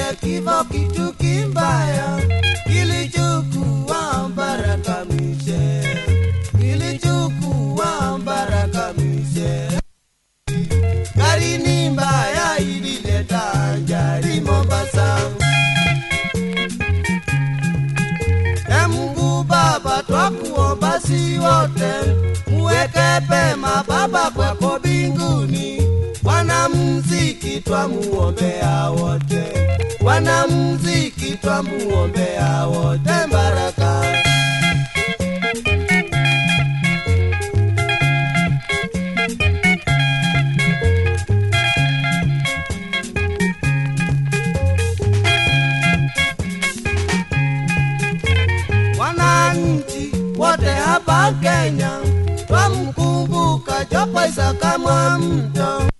vile kifo kitu kimbaya kilichukua Baraka Mishe, kilichukua Baraka Mishe. Gari ni mbaya ilileta ajali Mombasa. E Mungu Baba, twakuomba si wote muweke pema Baba kwako mbinguni. Wanamuziki twamuombea wote, wanamuziki twamuombea wote baraka. Wananchi wote hapa Kenya twamkumbuka Jopo Isaka Mwamto.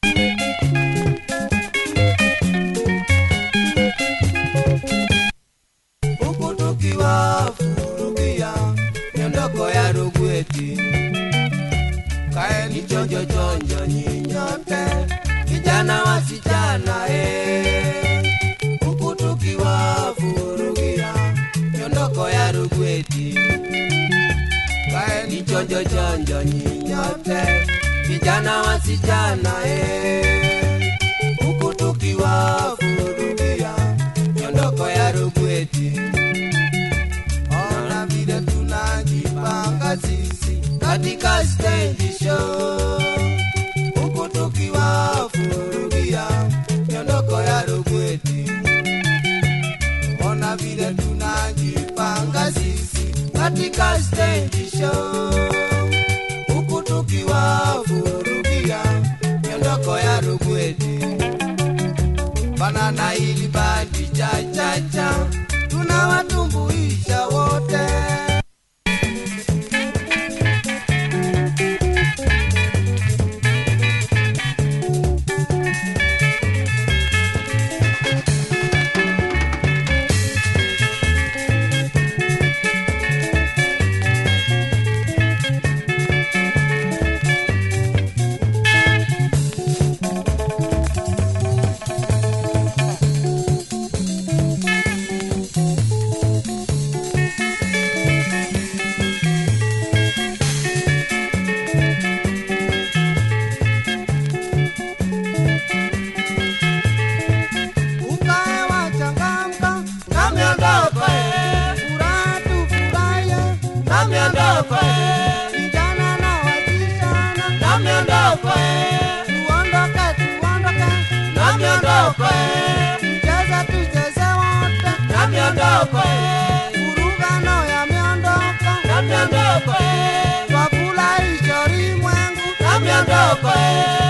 huku tukiwafurugia miondoko ya Rugweti. Kaeni chonjo chonjo nyinyote, vijana wasichana eh, huku tukiwafurugia miondoko ya Rugweti. Kaeni chonjo chonjo nyinyote, vijana wasichana eh, huku tukiwafurugia miondoko ya Rugweti. Ona vile tunajipanga sisi katika stage show, huku tukiwafurugia miondoko ya Rugweti. Ona vile tunajipanga sisi katika stage show, huku tukiwafurugia miondoko ya Rugweti banana ili bandi cha cha cha tunawatumbuisha wote ukae wachangamka na miondoko furaha tufurahie na miondoko vijana na wasichana na miondoko tuondoke tuondoke na miondoko tucheze tucheze wote na miondoko furugano ya miondoko na miondoko twafurahisha ulimwengu na miondoko